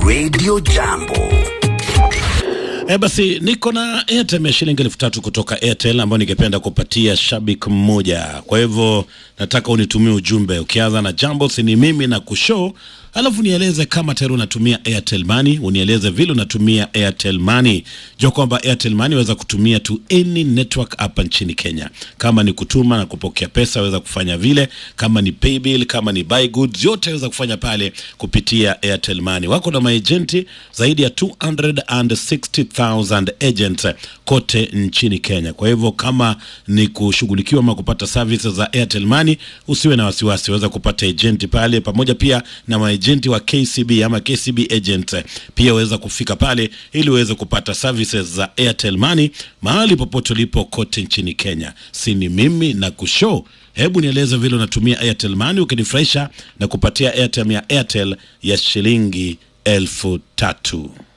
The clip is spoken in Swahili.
Radio Jambo. E, basi niko na Airtime ya shilingi elfu tatu kutoka Airtel ambayo ningependa kupatia shabiki mmoja. Kwa hivyo nataka unitumie ujumbe ukianza na jambo si ni mimi na kushow, alafu nieleze kama tayari unatumia Airtel Money, unieleze vile unatumia Airtel Money. Jua kwamba Airtel Money waweza kutumia to any network hapa nchini Kenya. Kama ni kutuma na kupokea pesa waweza kufanya vile, kama ni paybill, kama ni buy goods, yote waweza kufanya pale kupitia Airtel Money. Wako na maejenti zaidi ya 260,000 agents kote nchini Kenya. Kwa hivyo kama ni kushughulikiwa ama kupata services za Airtel Money, usiwe na wasiwasi, waweza kupata agenti pale, pamoja pia na maejenti wa KCB ama KCB agents pia waweza kufika pale ili uweze kupata services za Airtel Money mahali popote ulipo kote nchini Kenya. Si ni mimi na kushow Hebu nieleze vile unatumia Airtel Money ukinifurahisha na kupatia airtime ya Airtel ya shilingi elfu tatu.